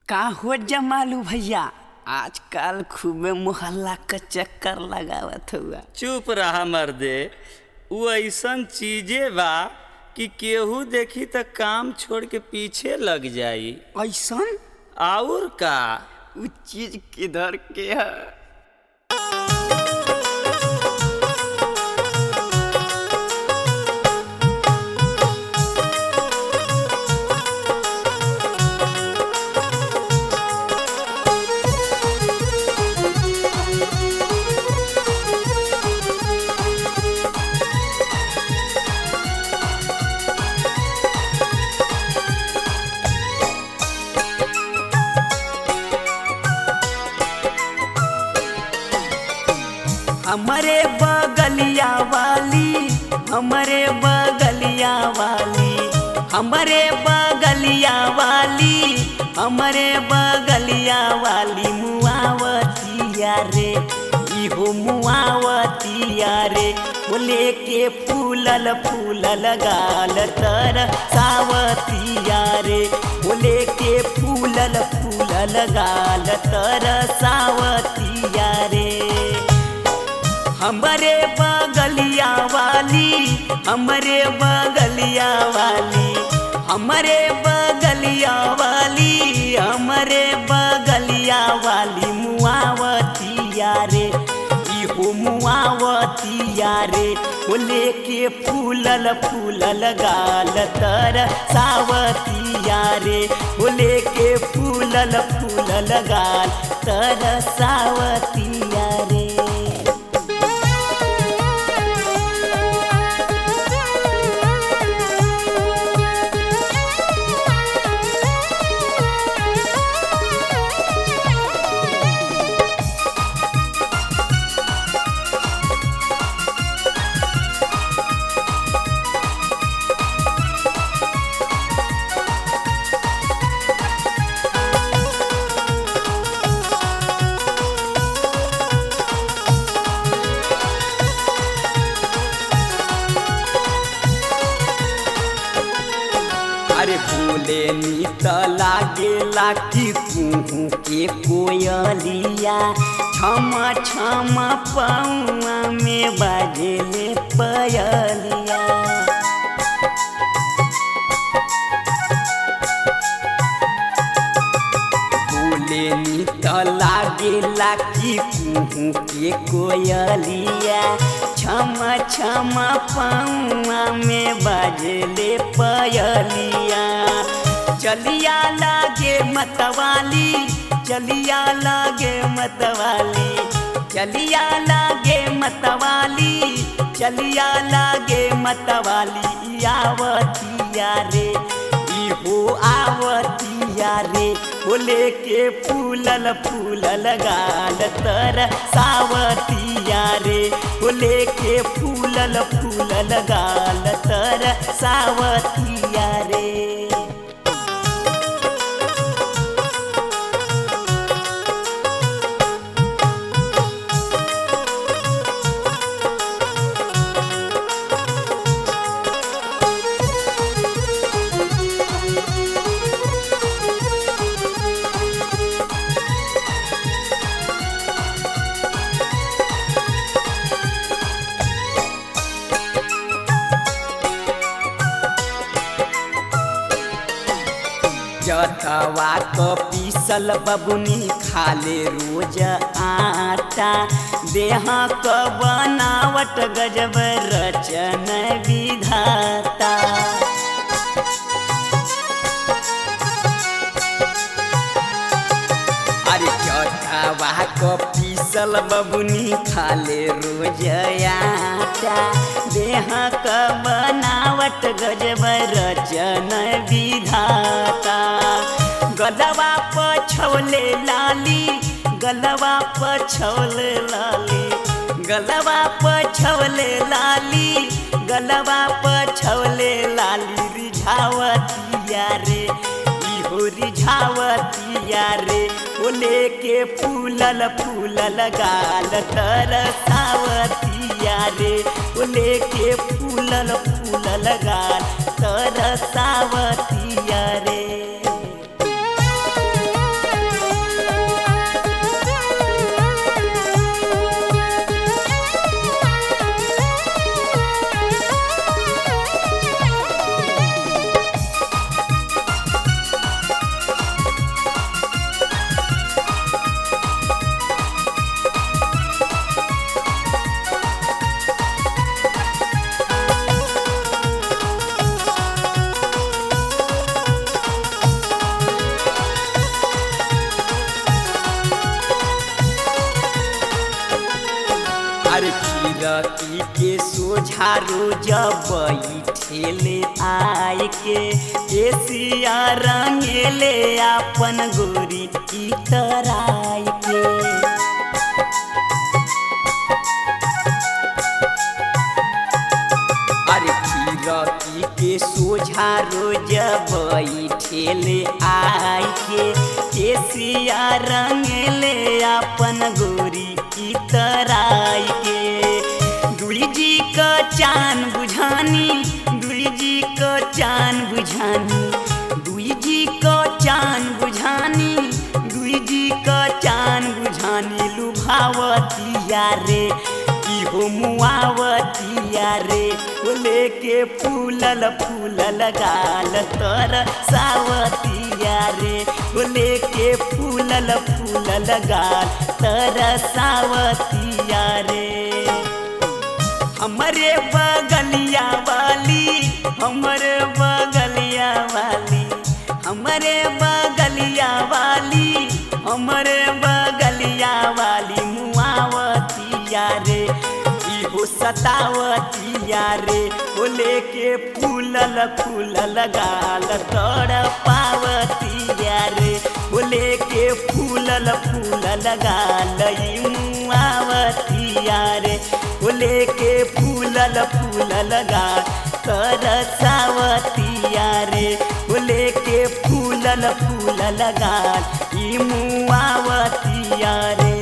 का हो जमालू भैया आजकल खूबे मोहल्ला का चक्कर लगावत हुआ चुप रहा मर्दे उ ऐसन चीजे बा कि केहू देखी त काम छोड़ के पीछे लग जाई ऐसन और का उ चीज किधर के है हमारे बगलिया वाली हमारे बगलिया वाली हमारे बगलिया वाली हमारे बगलिया वाली मुआवतिया रे इहो मुआवतिया रे बोले के फूलल फूलल गाल तर सावतिया रे बोले के फूलल फूलल गाल तर सावतिया रे हमरे बगलिया वाली हमरे बगलिया वाली हमरे बगलिया वाली हमरे बगलिया वाली मुआवतिया रे इहो मुआवतिया रे वो लेके फूलल फूलल गाल तर सावतिया रे वो लेके फूलल फूलल गाल तर सावतिया रे अरे बोले नी त लागेला कि कुहू के कोयलिया छम छम पौआ में बाजेले पयलिया बोले नी त लागेला कि कुहू के कोयलिया छम छम पौआ में बाजले पयलिया चलिया लागे मतवाली चलिया लागे मतवाली चलिया लागे मतवाली चलिया लागे मतवाली आवतिया रे इहो आवतिया रे बोले के फूलल फूलल गाल तर सावतिया रे बोले के फूलल फूलल गाल तर सावतिया रे जतवा क पीसल बबुनी खाले रोज आटा देह क बनावट गजब रचन विधाता अरे जतवा क पीसल बबुनी खाले रोज आटा देह क बनावट गजब रचन विधाता गलवा पछौले लाली गलवा पछौले लाली गलवा पछौले लाली गलवा पछौले लाली रिझावतिया रे इहो रिझावतिया रे बोले के फूलल फूलल गाल तर सावतिया रे बोले के फूलल फूलल गाल तर सावतिया रे खीरती के सोझा रोज बैठेले आय के एसिया रंगेले अपन गोरी की तराय के अरे खीरती के सोझा रोज बैठेले आय के केसिया रंगेले अपन गोरी की तराय के दुई जी का चान बुझानी दुई जी का चान बुझानी दुई जी का चान बुझानी दुई जी का चान बुझानी लुभावतिया रे इहो मुआवतिया रे वो लेके फूलल फूलल गाल तर सावतिया रे वो लेके फूलल फूलल गाल तर सावतिया रे हमरे बगलिया वाली हमरे बगलिया वाली हमरे बगलिया वाली हमरे बगलिया वाली मुआवतिया रे इहो सतावतिया रे ओ लेके फूलल फूलल गाल तोड़ पावतिया रे ओ लेके फूलल फूलल गाल ई मुआवतिया रे ओ लेके फूलल फूलल गाल कर सावतिया रे ओ लेके फूलल फूलल गाल ई मुआवतिया रे